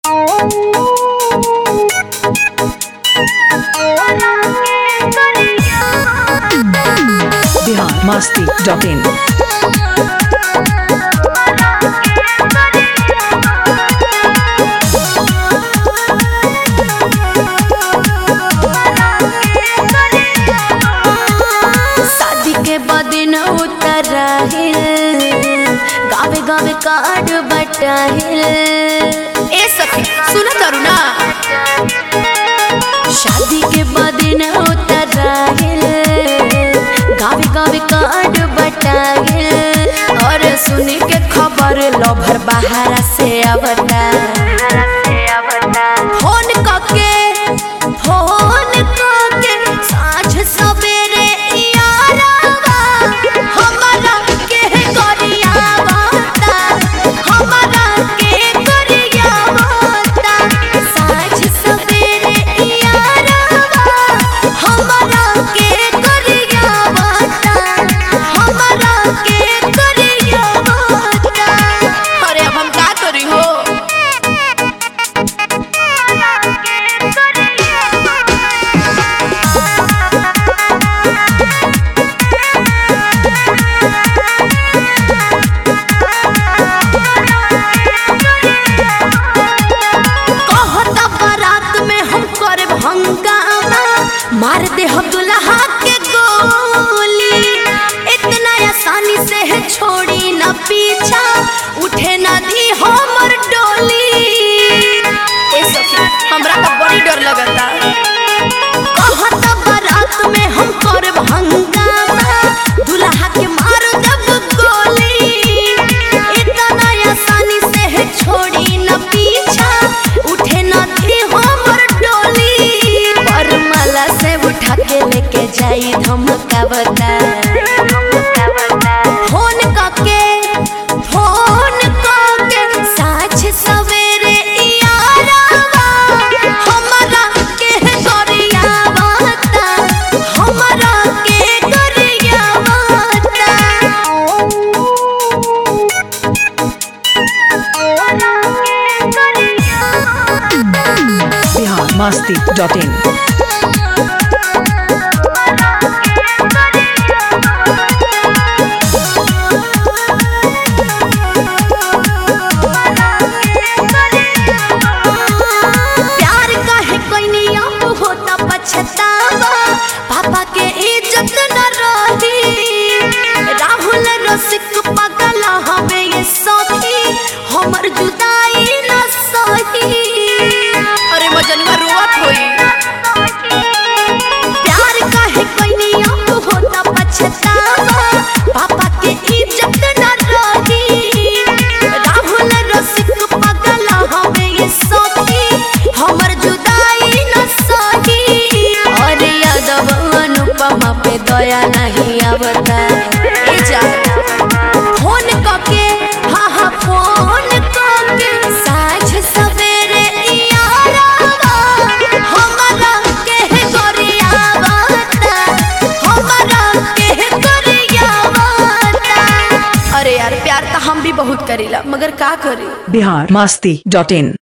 Bihar Masti dot in शादी के बदिन उतराहिल गावे गावे कार्ड बटाहिल ए सखी सुनो तारू ना शादी के बदिन उतराहिल गावे गावे कार्ड बटाहिल और सुनी के खबर लभर बाहर से आवता फोन कके फोन कके साँझ सवेरे यारावा हमरा के करियावता हमरा के करियावता साँझ सवेरे यारावा हमरा के करियावता हमरा के करियावता अरे अब हम का करी हो कहता बारात में हम करब हंगामा मार दे हम दुल्हा के गोली इतना आसानी से है छोड़ी ना पीछा उठे ना दी हमर डोली ए सखी हमरा तो बड़ी डर लगता कहता बारात में हम करब हंगामा दुल्हा के मार देब गोली इतना आसानी से है छोड़ी न पीछा उठे न दी हमर डोली पर माला से उठा के लेके जाई धमकावता फोन कके फोन कके साँझ सवेरे यारावा हमरा के करियावता हमरा के करियावता बिहार मस्ती डॉट इन प्यार काहे कोइनी अब होता पछतावा पापा के इज्जत न रही राहुल रसिक पगल हवे ये सखी हमर जुदाई न सही अरे मजनुआ रोवत होई प्यार काहे कोइनी अब होता पछतावा पापा के इज्जत न रही राहुल रसिक पगल हवे ये सखी हमर जुदाई न सही और यादव अनुपमा पे दया नहीं आवता ए जा फोन कके हा हा फोन कके साँझ सवेरे यारावा हमरा के करियावता हमरा के करियावता अरे यार प्यार तो हम भी बहुत करीला मगर का करी बिहार मस्ती डॉट इन